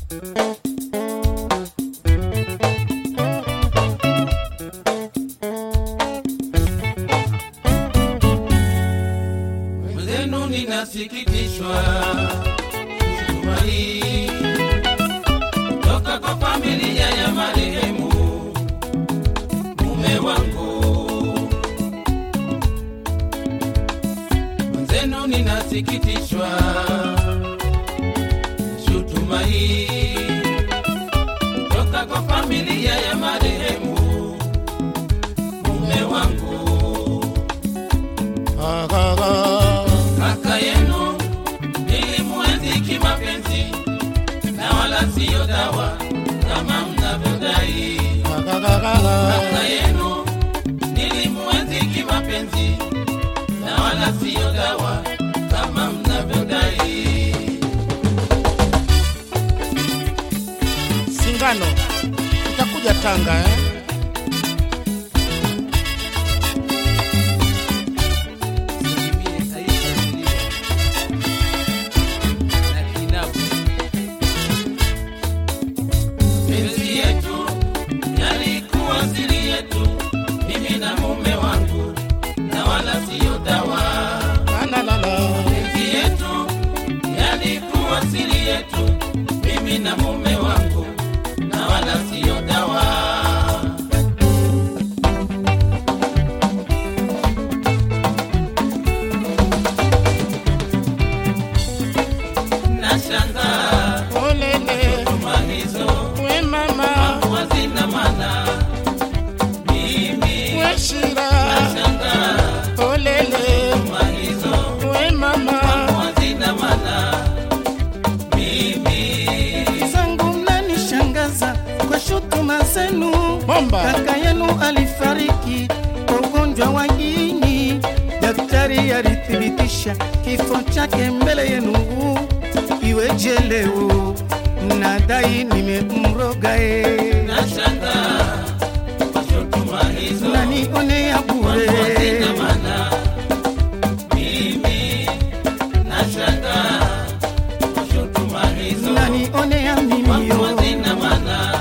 Mwenzenu ninasikitishwa shutuma hii toka kwa familia ya marehemu mume wangu. Mwenzenu ninasikitishwa shutuma hii toka kwa familia ya marehemu mume wangu. Kaka yenu nilimwenzi kimapenzi na wala siyo dawa kama mnavyodai. Kaka yenu nilimwenzi kimapenzi na wala siyo dawa kama mnavyodai. Singano utakuja Tanga eh? Penzi yetu yalikuwa siri yetu, mimi na mume wangu, na wala siyo dawa. La, la, la. Penzi yetu yalikuwa siri yetu, mimi na mume wangu, na wala siyo dawa. Nashangaa Olele, tuma hizo we mama, hazina maana. Mimi we shira. nashangaa Olele, tuma hizo we mama, hazina maana. Mimi zangu mnanishangaza kwa shutuma zenu. bomba. Kaka yenu alifariki kwa ugonjwa wa ini, daktari alithibitisha kifo chake mbele yenu. Iweje leo mnadai nimemroga e, nashangaa kwa shutuma hizo nanionea bure hazina maana. Mimi nashangaa kwa shutuma hizo nanionea mimio hazina maana.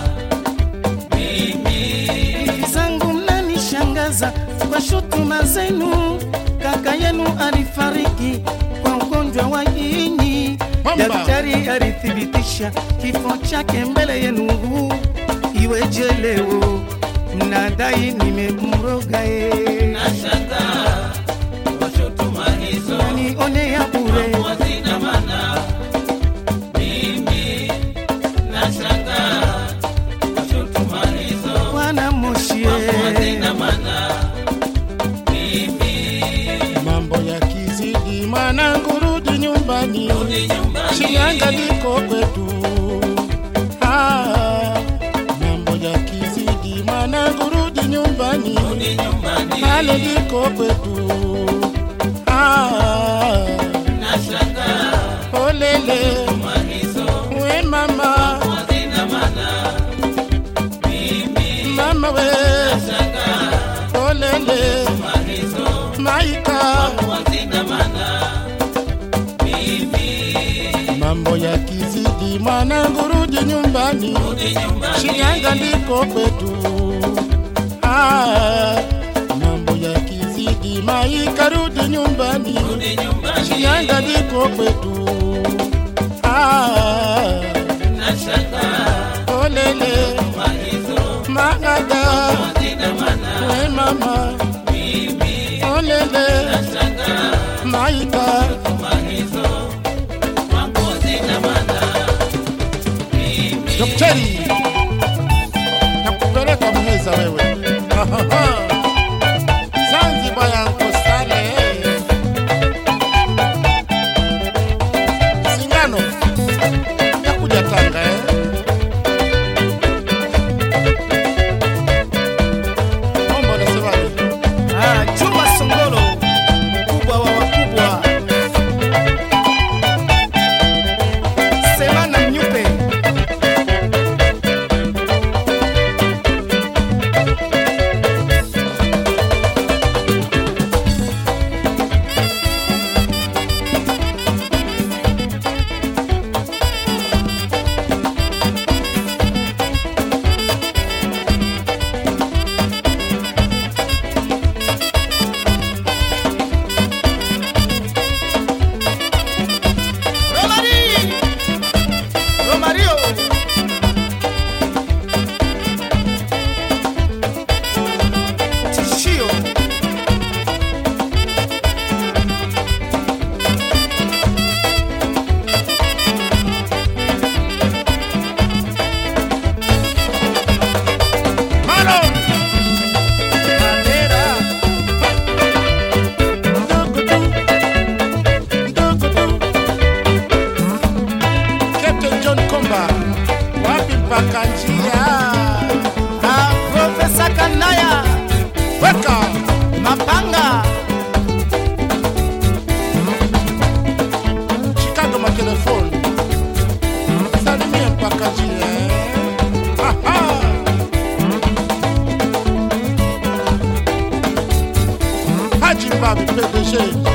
Mimi zangu mnanishangaza kwa shutuma zenu. Kaka yenu alifariki kwa ugonjwa wa ini, Bomba. daktari alithibitisha kifo chake mbele yenu. Iweje leo mnadai nimemroga e, nashangaa kwa shutuma hizo nanionea bure hazina maana. Mimi nashangaa kwa shutuma hizo Bwana Moshie, hazina maana. Mimi Mambo yakizidi, mwanangu rudi nyumbani. rudi nyumbani. Shinyanga liko kwetu. Ah, mambo yakizidi, mwanangu rudi nyumbani. Rudi nyumbani. Pale liko kwetu. Ah, Nashangaa olele, shutuma hizo we mama, hazina maana. Mimi mama we, nashangaa olele, shutuma hizo maika. hazina maana. Mimi Mambo yakizidi, mwanangu rudi nyumbani. rudi nyumbani. Shinyanga ndiko kwetu. Ah, mambo yakizidi, maika rudi nyumbani. Rudi nyumbani. Shinyanga ndiko kwetu. Ah, Nashangaa olele, shutuma hizo magada, hazina maana. we mama, Mimi olele, nashangaa maika. shutuma hizo kwangu hazina maana. Mimi Daktari, nakupeleka Muheza wewe. Zanzibar yangu sale. Singano, nakuja Tanga eh. Mambo unasemaje? ah, Juma Songolo, mkubwa wa wakubwa, Semana Mnyupe mpaka njia Ah, Profesa Kanaya weka Mapanga Chicago matelefoni salimie mpaka njia Aha. Haji Mbabi PDG